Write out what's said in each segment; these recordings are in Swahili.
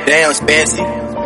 Damn, Spancy.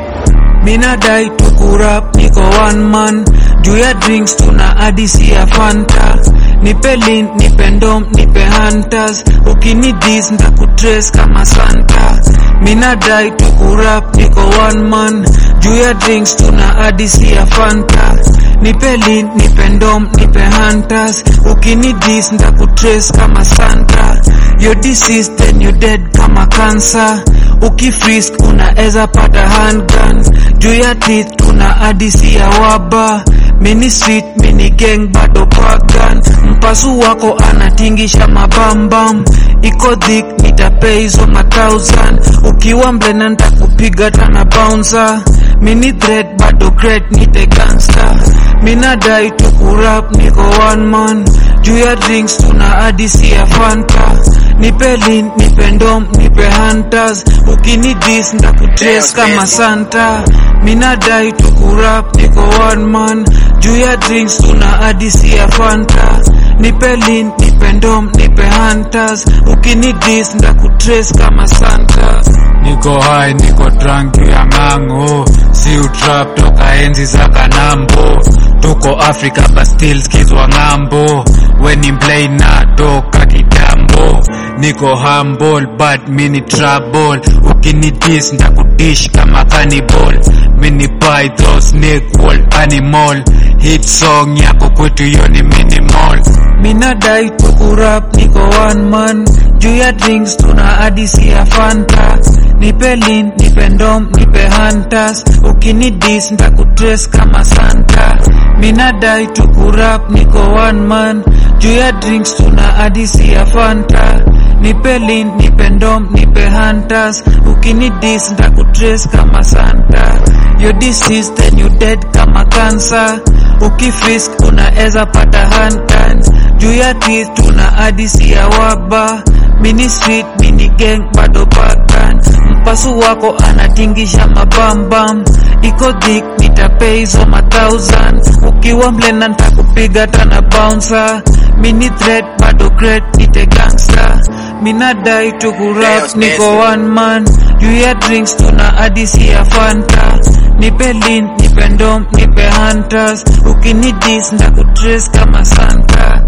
minadai tukurap niko one man juu ya drinks tuna hadisi ya fanta nipe link nipe ndom nipe hunters ukinidis ndakutrace kama santa minadai tukurap niko one man juu ya drinks tuna hadisi ya fanta nipe link nipe ndom nipe hunters ukinidis ndakutrace kama santa yo disease then you dead kama cancer ukifrisk unaeza pata handgun juu ya teeth tuna hadisi ya waba mini street mini gang bado pagan mpasu wako anatingisha mabambam iko dhik nitapea hizo mathousand ukiwa mlena ntakupiga tana bouncer mini thread bado great nite gangster minadai tukurap niko one man juu ya drinks tuna hadisi ya fanta nipe lin nipe ndom nipe hunters ukinidis ndakutrace kama santa minadai tukurap niko one man juu ya drinks tuna hadisi ya fanta nipe lin nipe ndom nipe hunters ukinidis ndakutrace kama santa niko high niko drunk ya ng'ang'o si utrap toka enzi za kanambo tuko africa but still skizwa ng'ambo weni mplay na toka kitambo niko humble but mini trouble ukinidis ndakudish kama cannibal mini python snake wall animal hit song yako kwetu hiyo ni minimal minadai tukurap niko one man juu ya drinks tuna hadisi ya fanta nipe lin nipe ndom nipe hunters ukinidis ndakutrace kama santa minadai tukurap niko one man juu ya drinks tuna hadisi ya fanta nipe lin nipe ndom nipe hunters ukinidis ndakutrace kama santa yo disease then you dead kama cancer ukifrisk unaeza pata handguns juu ya teeth tuna hadisi ya waba mini street mini gang bado pagan mpasu wako anatingisha mabambam iko dhik nitapea hizo mathousand ukiwa mlena ntakupiga tana bouncer mini threat bado great nite gangster minadai tukurap Damn, niko Spencer. one man juu ya drinks tuna hadisi ya fanta nipe lin nipe ndom nipe hunters ukinidis ndakutrace kama santa